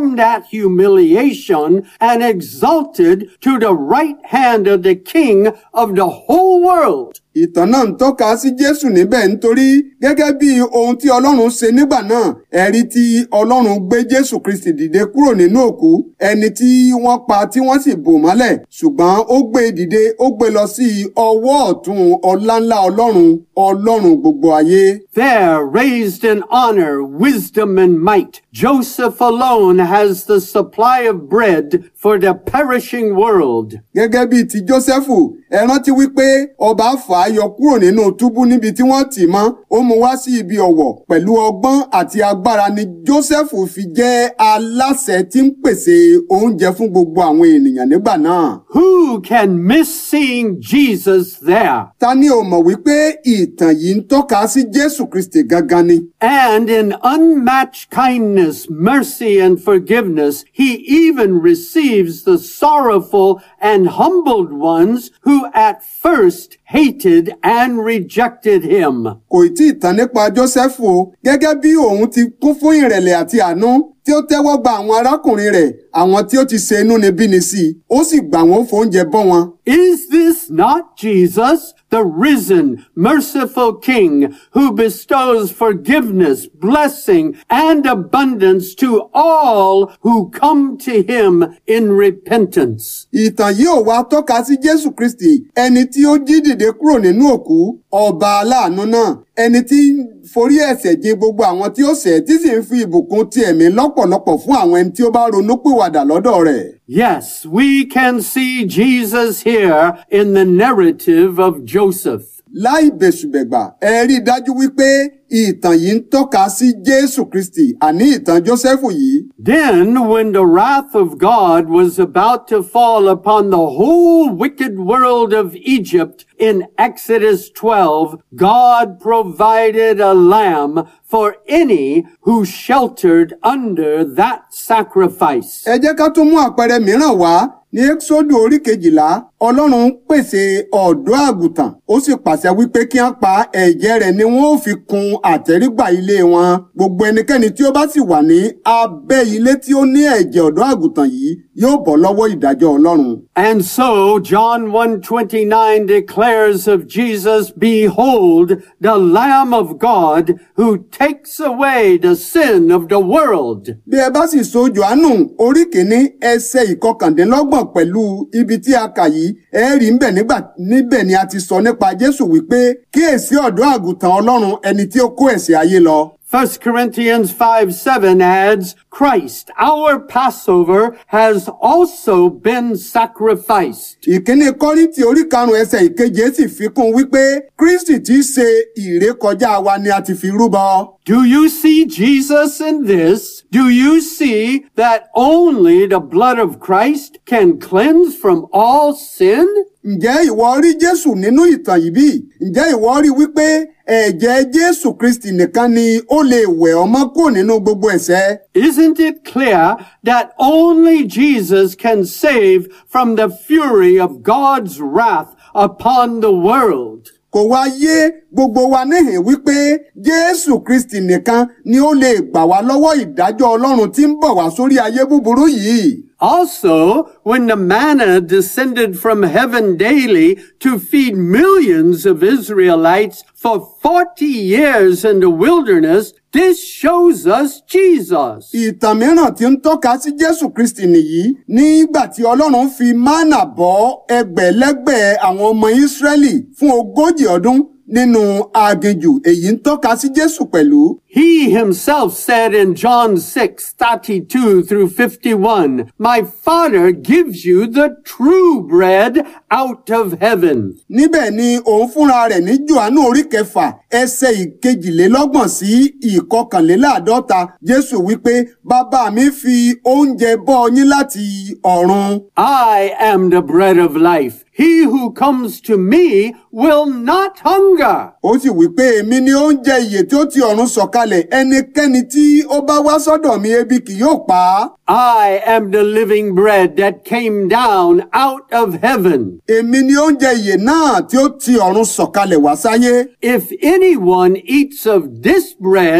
at humiliation and exalted to the right hand of the King of the whole world. ìtàn náà ń tọ́ka sí jésù níbẹ̀ nítorí gẹ́gẹ́ bí ohun tí ọlọ́run ṣe nígbà náà ẹ̀rí tí ọlọ́run gbé jésù kristi dìde kúrò nínú òkú ẹni tí wọ́n pa tí wọ́n sì bò mọ́lẹ̀ ṣùgbọ́n ó gbé e dìde ó gbé lọ sí ọwọ́ ọ̀tún ọláńlá ọlọ́run ọlọ́run gbogbo ayé. There, raised in honor, wisdom, and might, Joseph alone has the supply of bread for the perishing world. gẹ́gẹ́ bíi ti jósẹ́fù ẹ rántí wípé ọba fà á yọ kúrò nínú túbú níbi tí wọ́n tì í mọ́ ó mú wá sí ibi ọ̀wọ̀ pẹ̀lú ọgbọ́n àti agbára ni jósẹ́fù fi jẹ́ aláṣẹ tí ń pèsè oúnjẹ fún gbogbo àwọn ènìyàn nígbà náà. Who can miss seeing Jesus there? ta ni ò mọ̀ wípé ìtàn yìí ń tọ́ka sí jésù kristi gangan ni. And in unmatched kindness, mercy, and forgiveness, he even receives the sorrowful and humbled ones who at first hated and rejected him. kò tí ì tán nípa jósẹ́fù o gẹ́gẹ́ bí òun ti kún fún ìrẹ̀lẹ̀ àti àánú tí ó tẹ́wọ́ gba àwọn arákùnrin rẹ̀ àwọn tí ó ti ṣe inúnibíni sí i ó sì gbà wọ́n fóúnjẹ bọ́ wọn. Is this not Jesus, the risen, merciful King, who bestows forgiveness, blessing, and abundance to all who come to him in repentance? ìtàn yìí ò wá tọ́ka sí jésù kristi ẹni tí ó jí dìde kúrò nínú òkú ọba aláàánú náà ẹni tí ń forí ẹ̀ṣẹ̀ jìn gbogbo àwọn tí ó ṣẹ̀ tí sì ń fi ìbùkún ti ẹ̀mí lọ́pọ̀lọpọ̀ fún àwọn ẹni tí ó bá ronúpìwàdà lọ́dọ̀ rẹ̀. Yes, we can see Jesus here in the narrative of Joseph. láì bẹ̀sùbẹ̀gbà ẹ rí i dájú wípé ìtàn yìí ń tọ́ka sí jésù kristi àní ìtàn jósẹ́fù yìí. Then, when the wrath of God was about to fall upon the whole wicked world of Egypt in Exodus 12, God provided a lamb for any who sheltered under that sacrifice. ẹ jẹ́ ká tún mú àpẹẹrẹ mìíràn wá ní ẹ́kísódù orí kejìlá ọlọ́run pèsè ọ̀dọ́ àgùntàn ó sì pàṣẹ wípé kí wọ́n pa ẹ̀jẹ̀ rẹ̀ ni wọ́n ó fi kun àtẹ́rígbà ilé wọn gbogbo ẹnikẹ́ni tí ó bá sì wà ní abẹ́ ilé tí ó ní ẹ̀jẹ̀ ọ̀dọ́ àgùntàn yìí yóò bọ́ lọ́wọ́ ìdájọ́ ọlọ́run. And so John 1:29 declares of Jesus, behold the lamb of God who takes away the sin of the world. bí ẹ bá sì so johannu orí kìíní ẹsẹ̀ ìkọkàndínlọ́gbọ̀n pẹ̀lú ibi tí a kà yìí ẹ rí ń bẹ̀ nígbà níbẹ̀ ni a ti sọ nípa jésù wípé kíyèsí ọ̀dọ́ àgùntàn ọlọ́run ẹni tí ó kó ẹ̀ṣẹ̀ ayé lọ. 1 Corinthians 5 7 adds, Christ, our Passover, has also been sacrificed. ìkíní kọ́ríntì orí karùn-ún ẹsẹ̀ ìkeje sì fi kún un wípé kristi tí í ṣe ìrékọjá wa ni a ti fi rúbọ. Do you see Jesus in this? Do you see that only the blood of Christ can cleanse from all sin? ǹjẹ́ ìwọ rí jésù nínú ìtàn yìí bí? ǹjẹ́ ìwọ rí wípé ẹ̀jẹ̀ jésù kristi nìkan ni ó lè wẹ̀ ọ́ mọ́ kúrò nínú gbogbo ẹ̀ṣẹ̀? Isn't it clear that only Jesus can save from the fury of God's wrath upon the world? kò wá yé gbogbo wa níhìn wípé jésù kristi nìkan ni ó lè gbà wá lọ́wọ́ ìdájọ́ ọlọ́run tí ń bọ̀ wá sórí ayé búburú yìí. Also, when the manna descended from heaven daily to feed millions of Israelites for 40 years in the wilderness, this shows us Jesus. ìtàn mìíràn tí ń tọ́ka sí jésù kristi nìyí nígbà tí ọlọ́run fi mánà bọ́ ẹgbẹ̀lẹ́gbẹ̀ àwọn ọmọ ìsírẹ́lì fún ogójì ọdún nínú aginjù èyí ń tọ́ka sí jésù pẹ̀lú. He himself said in John 6, 32 through 51, My Father gives you the true bread out of heaven. níbẹ̀ ni òun fúnra rẹ̀ ní johannu orí kẹfà ẹsẹ̀ ìkejìlélọ́gbọ̀n sí ìkọkànléláàádọ́ta jésù wípé bàbá mi fi oúnjẹ bọ́ yín láti ọ̀run. I am the bread of life. He who comes to me will not hunger. ó sì wí pé èmi ni oúnjẹ ìyè tí ó ti ọ̀run sọ̀kalẹ̀ ẹnikẹ́ni tí ó bá wá sọ́dọ̀ mi ebi kì yóò pa á. I am the living bread that came down out of heaven. èmi ni oúnjẹ ìyè náà tí ó ti ọ̀run sọ̀kalẹ̀ wá sáyé. If anyone eats of this bread,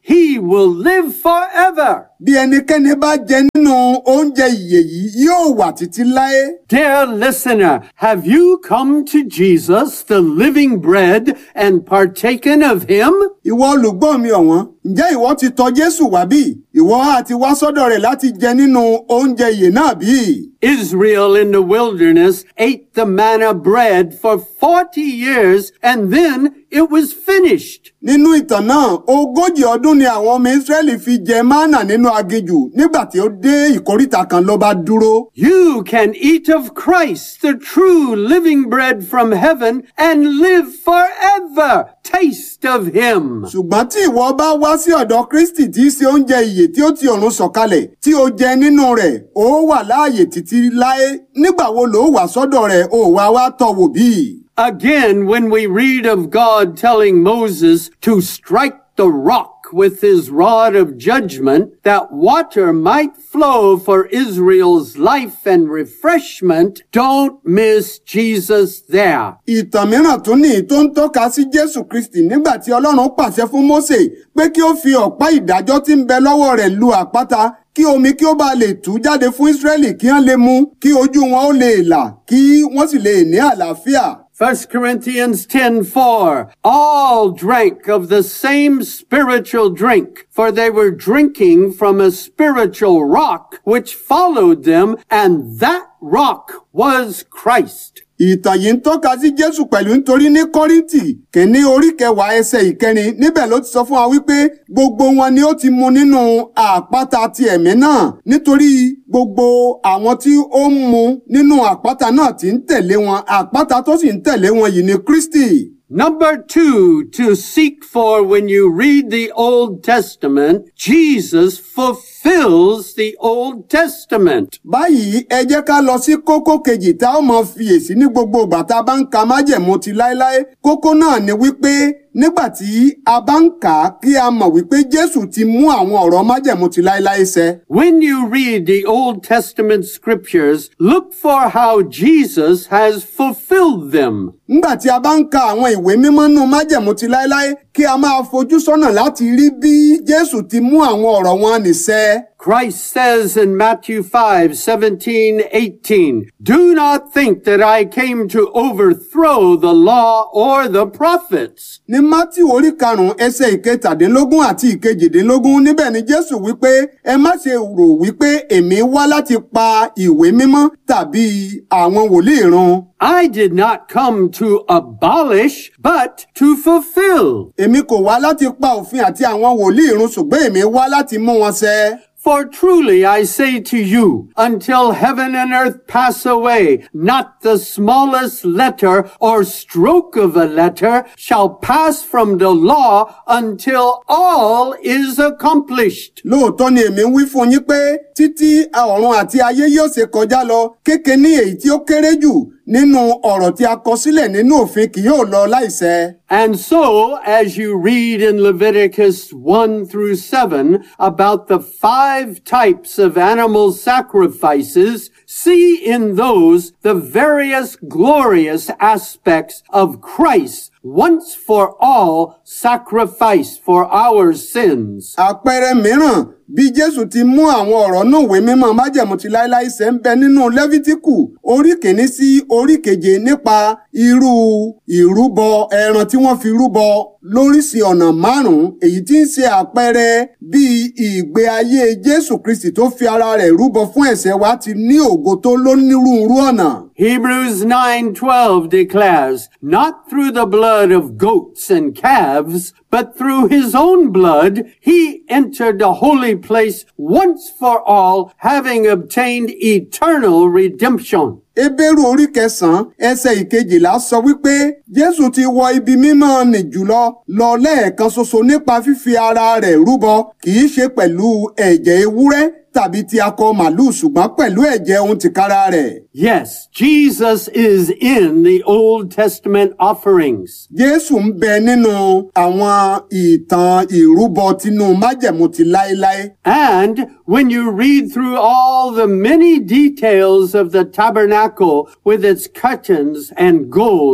he will live forever. bí ẹnikẹ́ni bá jẹ nínú oúnjẹ ìyè yìí yóò wà títí láé. Dear listener, have you come to Jesus, the living bread, and partaken of him? ìwọ olùgbọ́ mi ọ̀wọ́n ǹjẹ́ ìwọ ti tọ̀ jésù wá bí? ìwọ á ti wá sọ́dọ̀ rẹ̀ láti jẹ nínú oúnjẹ ìyè náà bí? Israel in the wilderness ate the manna bread for 40 years and then it was finished. nínú ìtàn náà ogójì ọdún ni àwọn ọmọ ìsírẹ́lì fi jẹ mánà nínú aginjù nígbà tí ó dé ìkóríta kan ló bá dúró. You can eat of Christ, the true living bread from heaven, and live forever. Taste of him. ṣùgbọ́n tí ìwọ bá wá sí ọ̀dọ̀ kristi tí í ṣe oúnjẹ ìyè tí ó ti ọ̀run sọ̀kalẹ̀ tí ó jẹ nínú rẹ̀ ó wà láàyè títí láé nígbà wo ló wà sọ́dọ̀ rẹ̀ ó wá wá tọ̀ wò bí? Again, when we read of God telling Moses to strike the rock with his rod of judgment, that water might flow for Israel's life and refreshment, don't miss Jesus there. ìtàn mìíràn tún ní tó ń tọ́ka sí jésù kristi nígbà tí ọlọ́run pàṣẹ fún mósè pé kí ó fi ọ̀pá ìdájọ́ tí ń bẹ lọ́wọ́ rẹ̀ lu àpáta kí omi kí ó bá lè tú jáde fún ísírẹ́lì kí wọ́n lè mu kí ojú wọn ó lè là kí wọ́n sì lè ní àlàáfíà. 1 Corinthians 10:4 All drank of the same spiritual drink for they were drinking from a spiritual rock which followed them and that rock was Christ. ìtàn yìí ń tọ́ka sí jésù pẹ̀lú nítorí ní kọ́ríntì kìíní orí kẹwàá ẹsẹ̀ ìkẹrin níbẹ̀ ló ti sọ fún wa wípé gbogbo wọn ni ó ti mu nínú àpáta ti ẹ̀mí náà nítorí gbogbo àwọn tí ó ń mu nínú àpáta náà ti ń tẹ̀lé wọn àpáta tó sì ń tẹ̀lé wọn yìí ni kristi. Number two, to seek for when you read the Old Testament, Jesus fulfills the Old Testament. báyìí ẹ jẹ́ ká lọ sí kókó kejì tá ó mọ fiyèsí ní gbogbo ìgbà tá a bá ń ka májẹ̀mú ti láéláé kókó náà ni wípé nígbà tí a bá ń kà á kí a mọ̀ wípé jésù ti mú àwọn ọ̀rọ̀ májẹ̀mú ti láéláé ṣẹ. When you read the Old Testament scriptures, look for how Jesus has fulfilled them. nígbà tí a bá ń ka àwọn ìwé mímọ́ nù májẹ̀mú ti láéláé kí a máa fojú sọ́nà láti rí bí jésù ti mú àwọn ọ̀rọ̀ wọn nìṣẹ. Christ says in Matthew 5, 17, 18, Do not think that I came to overthrow the law or the prophets. ní mátì orí karùnún ẹsẹ̀ ìkẹtàdínlógún àti ìkejìdínlógún níbẹ̀ ni jésù wípé ẹ má ṣe rò wípé èmi wá láti pa ìwé mímọ́ tàbí àwọn wòlíì run. I did not come to abolish, but to fulfill. èmi kò wá láti pa òfin àti àwọn wòlíì run ṣùgbọ́n èmi wá láti mú wọn ṣẹ. For truly I say to you, until heaven and earth pass away, not the smallest letter or stroke of a letter shall pass from the law until all is accomplished. lóòótọ́ ni èmi ń wí fún yín pé títí ọ̀run àti ayé yóò ṣe kọjá lọ kéke ní èyí tí ó kéré jù nínú ọ̀rọ̀ tí a kọ sílẹ̀ nínú òfin kì yóò lọ láìṣẹ. And so, as you read in Leviticus 1 through 7 about the five types of animal sacrifices, see in those the various glorious aspects of Christ once for all sacrifice for our sins. àpẹẹrẹ mìíràn bí jésù ti mú àwọn ọ̀rọ̀ náà wé mímọ́ májẹ̀mú ti láéláé ṣẹ ń bẹ nínú lẹ́fítíkù orí kìíní sí orí keje nípa irú ìrúbọ ẹran tí wọ́n fi rúbọ lóríṣi ọ̀nà márùn-ún èyí tí ń ṣe àpẹẹrẹ bí ìgbé ayé jésù kristi tó fi ara rẹ̀ rúbọ fún ẹ̀ṣẹ̀ wa ti ní ògo tó lónírúurú ọ̀nà. Hebrews 9:12 declares, not through the blood of goats and calves, but through his own blood he entered the holy place once for all, having obtained eternal redemption. Hébérù orí kẹsàn-án ẹsẹ̀ ìkejìlá sọ wípé Jésù ti wọ ibi mímọ́ nì jùlọ lọ lẹ́ẹ̀kan ṣoṣo nípa fífi ara rẹ̀ rúbọ kì í ṣe pẹ̀lú ẹ̀jẹ̀ ewúrẹ́ tàbí ti akọ màlúù ṣùgbọ́n pẹ̀lú ẹ̀jẹ̀ ohun tìkára rẹ̀. Yes, Jesus is in the Old Testament offerings. Jésù ń bẹ nínú àwọn ìtàn ìrúbọ tinú májẹ̀mú ti láéláé. And when you read through all the many details of the tabernacle with its curtains and gold,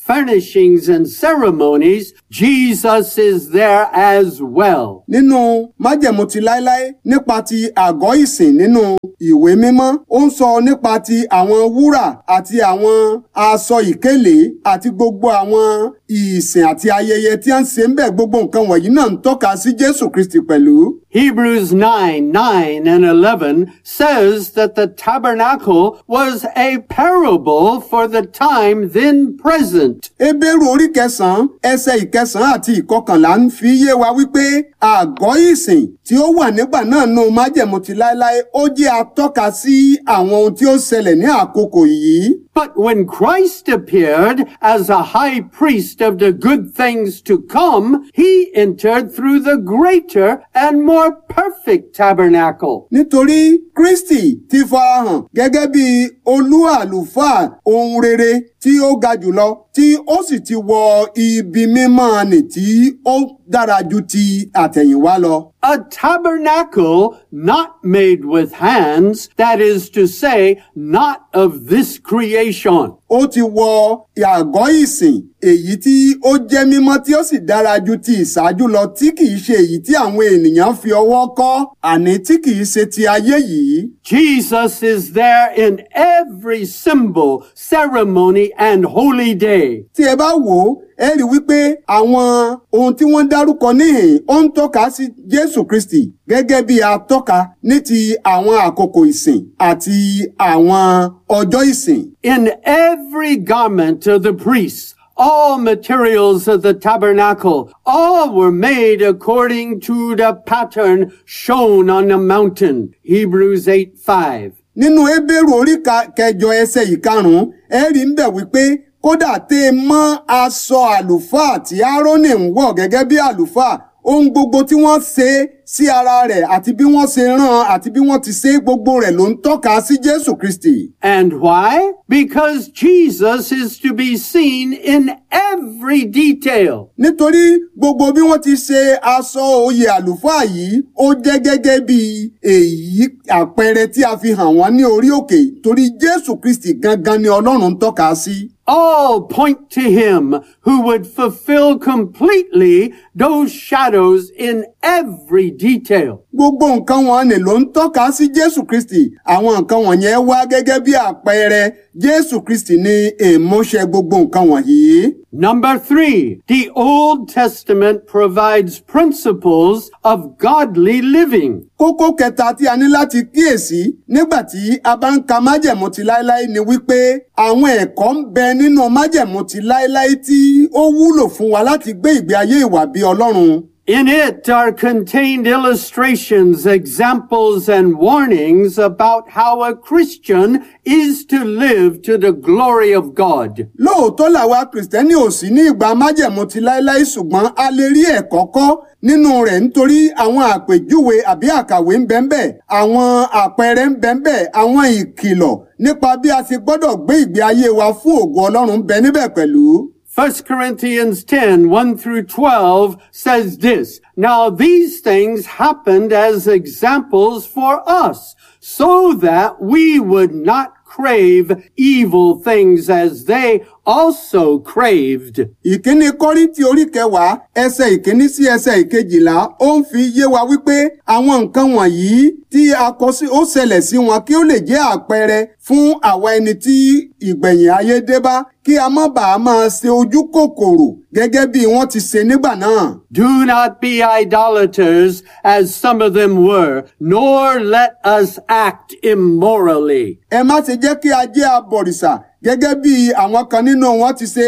furnishings and ceremonies, Jesus is there as well. nínú májẹ̀mú ti láéláé nípa ti àgọ́ ìsìn nínú ìwé mímọ́ ó ń sọ nípa ti àwọn wúrà àti àwọn aṣọ ìkélé àti gbogbo àwọn ìsìn àti ayẹyẹ tí a ń ṣe ń bẹ̀ gbogbo nǹkan wọ̀nyí náà ń tọ́ka sí jésù kristi pẹ̀lú. Hebrews 9, 9 and 11 says that the tabernacle was a parable for the time then present. Hébérù orí kẹsàn-án ẹsẹ̀ ìkẹsàn-án àti ìkọkànlá ń fi yé wa wípé àgọ́ ìsìn tí ó wà nígbà náà nù májẹ̀mú ti láéláé ó jẹ́ atọ́ka sí àwọn ohun tí ó ṣẹlẹ̀ ní àkókò yìí. But when Christ appeared as a high priest of the good things to come, he entered through the greater and more perfect tabernacle. nítorí Kristi ti farahàn gẹ́gẹ́ bí olú àlùfáà ohun rere tí ó ga jùlọ tí ó sì ti wọ ibi mímọ́ nì tí ó dára ju ti àtẹ̀yìnwá lọ. A tabernacle not made with hands, that is to say, not of this creation. ó ti wọ àgọ́ ìsìn èyí tí ó jẹ́ mímọ́ tí ó sì dára ju ti ìṣáájú lọ tí kìí ṣe èyí tí àwọn ènìyàn fi ọwọ́ kọ́ àní tí kìí ṣe ti ayé yìí. Jesus is there in every symbol, ceremony, and holy day. tí ẹ bá wò ó ẹ rí i wípé àwọn ohun tí wọ́n dárúkọ níhìn ó ń tọ́ka sí Jésù Kristi gẹ́gẹ́ bí atọ́ka ní ti àwọn àkókò ìsìn àti àwọn ọjọ́ ìsìn. In every garment of the priests, all materials of the tabernacle, all were made according to the pattern shown on the mountain. Hebrews 8, 5. nínú Hébérù orí ka- kẹjọ ẹsẹ̀ ìkarùn-ún ẹ rí ń bẹ̀ wípé kódà tẹ́ ẹ mọ́ aṣọ àlùfáà tí Árónì ń wọ̀ gẹ́gẹ́ bí àlùfáà ohun gbogbo tí wọ́n ṣe sí ara rẹ̀ àti bí wọ́n ṣe rán àti bí wọ́n ti ṣe gbogbo rẹ̀ ló ń tọ́ka sí Jésù Kristi. And why? Because Jesus is to be seen in every detail. nítorí gbogbo bí wọ́n ti ṣe aṣọ oyè àlùfáà yìí ó jẹ́ gẹ́gẹ́ bí èyí àpẹẹrẹ tí a fi hàn wọ́n ní orí òkè torí Jésù Kristi gangan ni Ọlọ́run ń tọ́ka sí. all point to him who would fulfill completely those shadows in every detail. gbogbo nǹkan wọn ni ló ń tọ́ka sí Jésù Kristi àwọn nǹkan wọ̀nyẹn wá gẹ́gẹ́ bí àpẹẹrẹ Jésù Kristi ní ìmúṣẹ gbogbo nǹkan wọ̀nyí. Number three, the Old Testament provides principles of godly living. kókó kẹta tí a ní láti kíyèsí nígbà tí a bá ń ka májẹ̀mú ti láéláé ni wípé àwọn ẹ̀kọ́ ń bẹ nínú májẹ̀mú ti láéláé tí ó wúlò fún wa láti gbé ìgbé ayé ìwà bí Ọlọ́run. In it are contained illustrations, examples, and warnings about how a Christian is to live to the glory of God. lóòótọ́ làwa kìrìsìtẹ́nì ò sí ní ìgbà májẹ̀mú ti láéláé ṣùgbọ́n a lè rí ẹ̀kọ́ kọ́ nínú rẹ̀ nítorí àwọn àpèjúwe àbí àkàwé ń bẹ ńbẹ̀ àwọn àpẹẹrẹ ń bẹ ńbẹ̀ àwọn ìkìlọ̀ nípa bí a ti gbọ́dọ̀ gbé ìgbé ayé wa fún ògo Ọlọ́run ń bẹ níbẹ̀ pẹ̀lú. 1 Corinthians 10, 1 through 12 says this, Now these things happened as examples for us, so that we would not crave evil things as they also craved. ìkíní kọ́ríntì orí kẹwàá ẹsẹ̀ ìkíní sí ẹsẹ̀ ìkejìlá ó ń fi yé wa wípé àwọn nǹkan wọ̀nyí tí a kọ sí ó ṣẹlẹ̀ sí wọn kí ó lè jẹ́ àpẹẹrẹ fún àwa ẹni tí ìgbẹ̀yìn ayé dé bá kí a má bàa máa ṣe ojú kòkòrò gẹ́gẹ́ bí wọ́n ti ṣe nígbà náà. Do not be idolaters as some of them were, nor let us act immorally. ẹ má ṣe jẹ́ kí a jẹ́ abọ̀rìṣà gẹ́gẹ́ bí àwọn kan nínú wọn ti ṣe